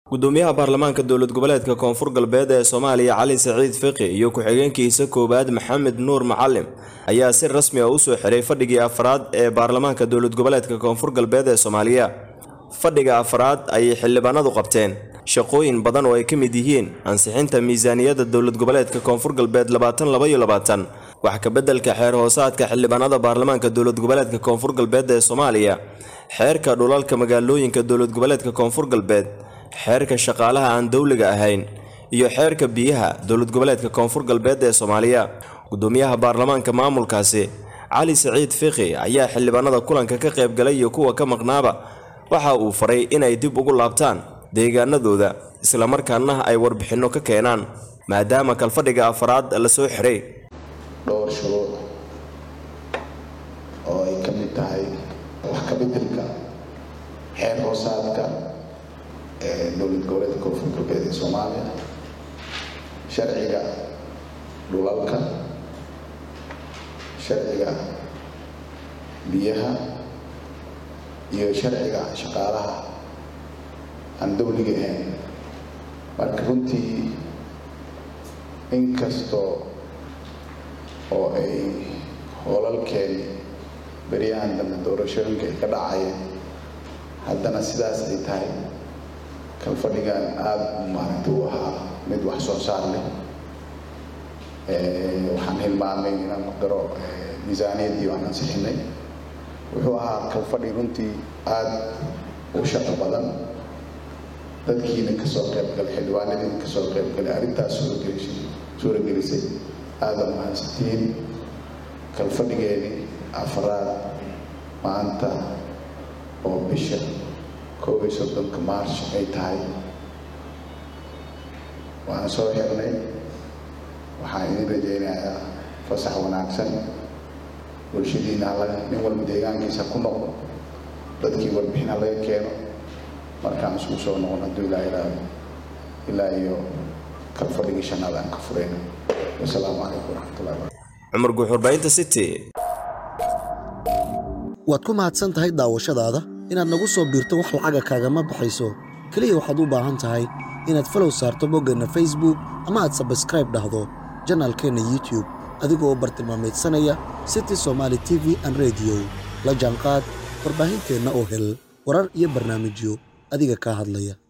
gudoomiyaha baarlamaanka dowlad goboleedka koonfur galbeed ee soomaaliya cali saciid fiqi iyo ku-xigeenkiisa koowaad maxamed nuur macalim ayaa si rasmi ah usoo xiray fadhigii afraad ee baarlamaanka dowlad goboleedka koonfur galbeed ee soomaaliya fadhiga afraad ayay xildhibaanadu qabteen shaqooyin badan oo ay ka mid yihiin ansixinta miisaaniyadda dowlad goboleedka koonfur galbeed labaatan laba iyo labaatan wax kabeddelka xeer hoosaadka xildhibaanada baarlamaanka dowlad goboleedka koonfur galbeed ee soomaaliya xeerka dhulalka magaalooyinka dowlad goboleedka koonfur galbeed xeerka shaqaalaha aan dowliga ahayn iyo xeerka biyaha dowlad goboleedka koonfur galbeed ee soomaaliya gudoomiyaha baarlamaanka maamulkaasi cali saciid fiqi ayaa xildhibaanada kulanka ka qaybgalay iyo kuwa ka maqnaaba waxa uu faray inay dib ugu laabtaan deegaanadooda islamarkaana ay warbixinno ka keenaan maadaama kalfadhiga afraad la soo xiray dhowr shuruuc oo ay ka mid tahay wax ka bedelka xeer hoosaadka ee dowlad goboleedka koonfur galbeed ee soomaaliya sharciga dhulalka sharciga biyaha iyo sharciga shaqaalaha aan dowliga ahayn marka runtii inkastoo oo ay hoolalkeeni beryahan dambe doorashooyinka ay ka dhacayeen haddana sidaas ay tahay kalfadhigan aada maaragta u ahaa mid wax soo saar leh waxaan hilmaamay inaan ku daro miisaaniyaddii waan ansixinay wuxuu ahaa kalfadhi runtii aada u shaqo badan dadkiina kasoo qaybgalay xildhibaanadiina kasoo qaybgalay arrintaas suurogelisay suuragelisay aada mahadsantihiin kalfadhigeeni afraad maanta oo bisha koob iyo soddonka march ay tahay waan soo xirnay waxaan idin rajaynayaa fasax wanaagsan bulshadiina halaga nin walba deegaankiisa ku noqdo dadkii warbixin halaga keeno markaan isugu soo noqon hadduu ilaa ilaado ilaa iyo kalfadhigii shanaad aan ka furayna wasalaamu calaykum waraxmatullahi wabarakatu cumar guuxurbaynta city waad ku mahadsan tahay daawashadaada inaad nagu soo biirto wax lacaga kaagama baxayso keliya waxaad u baahan tahay inaad falow saarto boggeenna facebook ama aad sabskraib dhahdo janaalkeenna youtube adigoo bartilmaameedsanaya city somaali t v an rediyo la jaanqaad warbaahinteenna oo hel warar iyo barnaamijyo adiga kaa hadlaya